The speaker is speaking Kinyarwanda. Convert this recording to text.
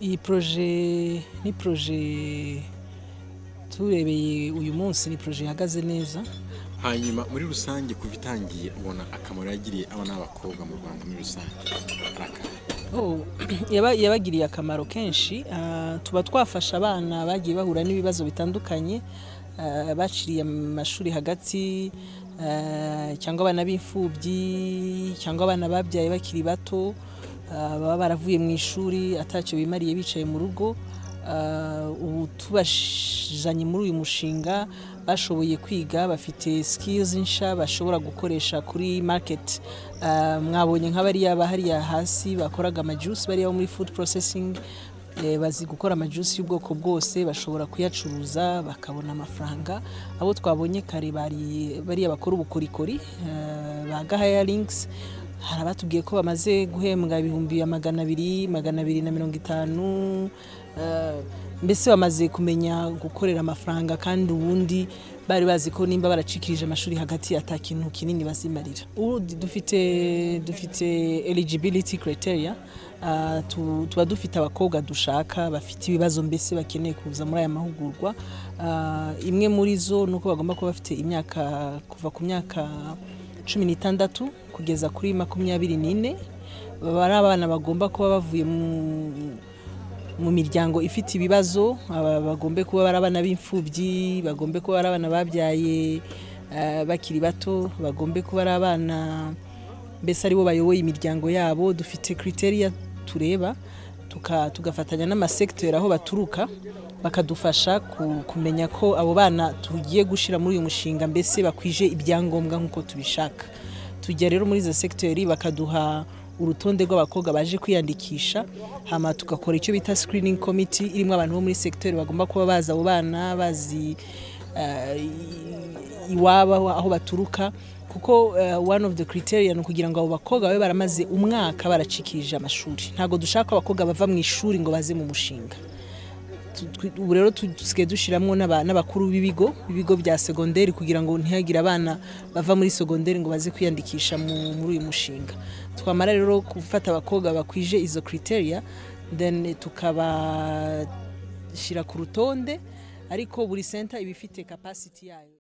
iyi poroje ni poroje turebeye uyu munsi ni poroje ihagaze neza hanyuma muri rusange kuva itangiye ubona akamaro yagiriye abana n'abakobwa mu rwanda muri rusange arakaye Oh, yaba- yabagiriye akamaro kenshi ah, tuba twafasha abana bagiye bahura n'ibibazo bitandukanye ah, baciriye amashuri hagati ah, cyangwa abana b'imfubyi cyangwa abana babyaye bakiri bato ah, baba baravuye mu ishuri atacyo bimariye bicaye mu rugo Ah, ubu tubajanye muri uyu mushinga bashoboye kwiga bafite skills nsha bashobora gukoresha kuri market Ah, mwabonye nk'abariya bahariya hasi bakoraga amajuice bariya bo muri food processing eh, bazi gukora amajuice y'ubwoko bwose bashobora kuyacuruza bakabona amafaranga abo twabonye kare bari bariya bakora ubukorikori ah, ba gahayaringizi hari abatubwiye ko bamaze guhembwa ibihumbi ya magana abiri magana abiri na mirongo itanu eh, mbese bamaze kumenya gukorera amafaranga kandi ubundi bari bazi ko nimba baracikirije amashuri hagati ata kintu kinini bazimarira ubu dufite dufite eligibility criteria ah, tu- tuba dufite abakobwa dushaka bafite ibibazo mbese bakeneye kuza muri aya mahugurwa Ah, imwe muri zo ni uko bagomba kuba bafite imyaka kuva ku myaka cumi n'itandatu kugeza kuri makumyabiri n'ine baba ari abana bagomba kuba bavuye mu- mu miryango ifite ibibazo aba bagombe kuba ari abana b'imfubyi bagombe kuba ari abana babyaye eh, bakiri bato bagombe kuba ari abana mbese aribo bayoboye imiryango yabo dufite kriteriya tureba tuka- tugafatanya n'amasekiteri aho baturuka bakadufasha ku- kumenya ko abo bana tugiye gushyira muri uyu mushinga mbese bakwije ibyangombwa nk'uko tubishaka tujya rero muri izo sekiteri bakaduha urutonde rw'abakobwa baje kwiyandikisha hama tugakora icyo bita screening committee irimo abantu bo muri sekiteri bagomba kuba bazi abo bana bazi eh, iwabo aho- aho baturuka kuko eh, one of the criteria ni ukugira ngo abo bakobwa babe baramaze umwaka baracikirije amashuri ntabwo dushaka ko abakobwa bava mu ishuri ngo baze mu mushinga Tu- twi- ubu rero tu- dusigaye dushyiramo n'aba- n'abakuru b'ibigo b'ibigo bya segonderi kugira ngo ntihagire abana bava muri segonderi ngo baze kwiyandikisha mu- muri uyu mushinga twamara rero gufata abakobwa bakwije izo criteria then tukabashyira ku rutonde ariko buri center iba ifite capacity yayo